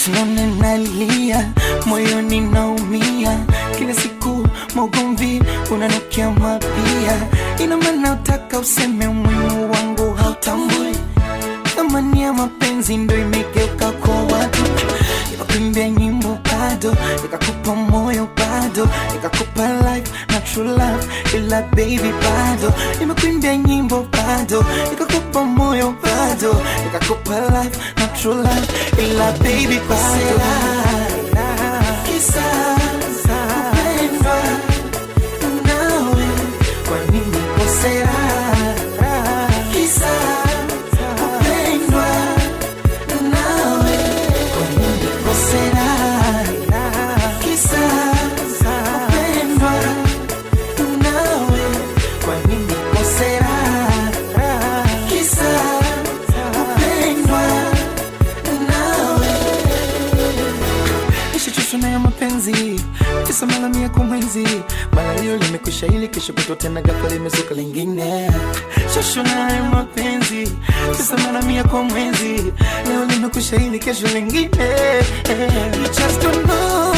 usinone nalia moyoni naumia kila siku maugomvi unanukia mapia ina maana utaka useme umuhimu wangu hautambui thamani ya mapenzi ndo imegeuka kwa watu nikakuimbia nyimbo bado nikakupa moyo bado nikakupa life na true love ila baby bado nimekuimbia nyimbo bado nikakupa moyo bado nikakupa life na true love ila baby bado Kisa kupendwa nawe, kwa nini kosea? Kisa kupendwa nawe, kwa nini kosea? Kisa kupendwa nawe, kwa nini kosea? Kisa kupendwa nawe nishachoshwa na ya mapenzi kisa mara mia kwa mwezi mara leo limekwisha ili kesho kutwa tena ghafla limezuka lingine choshwa na ya mapenzi kisa mara mia kwa mwezi leo limekwisha ili kesho lingine You just don't know